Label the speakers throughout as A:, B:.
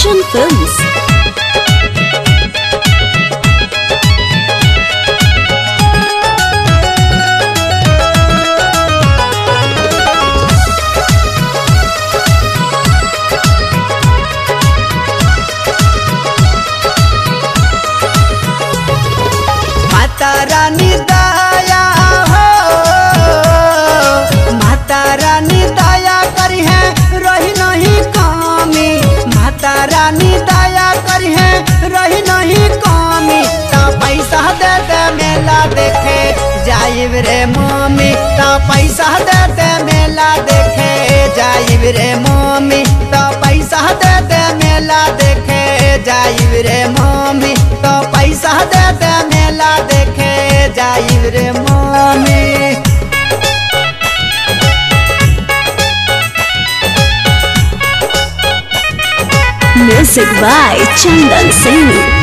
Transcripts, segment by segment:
A: Action Films.
B: माता रानी दया हो माता रानी दया करी है रही नहीं कमी माता रानी दया करी है रही नहीं कमी ता पैसा दे दे मेला देखे जाइब रे मम्मी ता पैसा दे दे मेला देखे जाइब रे मम्मी ता पैसा दे दे मेला देखे जाइब रे मम्मी तो पैसा दे दे मेला देखे जाइब रे mummy
A: Music by Chandan Singh.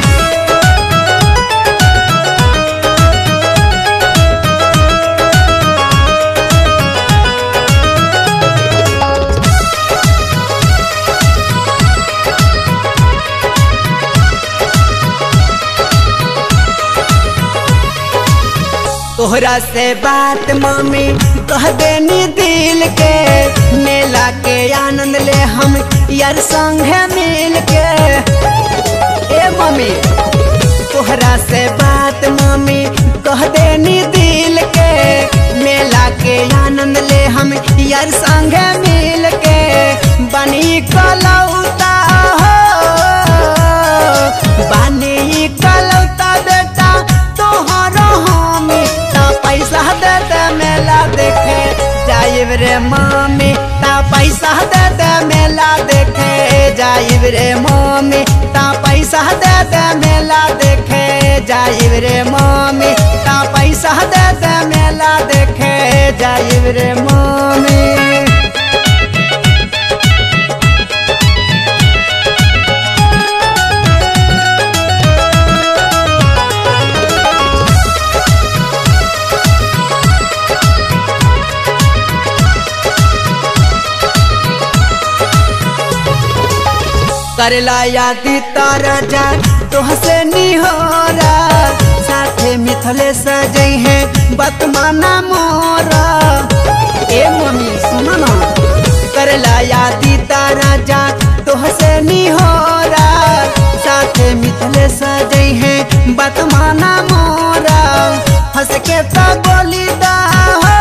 B: तोहरा से बात मम्मी कह देनी दिल के मेला के आनंद ले हम यार संगे मिल के ए मम्मी तोहरा से बात मम्मी कह देनी दिल के मेला के आनंद ले हम यार संगे मिल के बनी कलौता हो बनी कलौता बेटा तोहरा हमी ता पैसा दे दे मेला देखे जाइब रे मम्मी ता पैसा दे दे मेला देखे जाइब रे मम्मी ता पैसा दे दे मेला देखे जाइब रे मम्मी ता पैसा दे दे मेला देखे जाइब रे मम्मी करला यादी तारा जा तोहसे निहोरा साथे मिथले सजई है बतमाना मोरा ए मम्मी सुनो ना करला यादी तारा जा तोहसे निहोरा साथे मिथले सजई है बतमाना मोरा हंस के तो बोली दा हो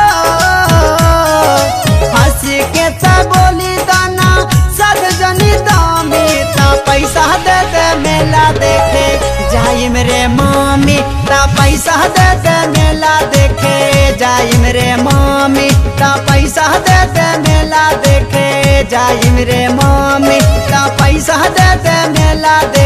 B: हंस के तो बोली दाना सद जनी दामी ता पैसा दे दे मेला देखे जाई मेरे मामी ता पैसा दे दे मेला देखे जाई मेरे मामी ता पैसा दे दे मेला देखे जाई मेरे मामी ता पैसा दे दे मेला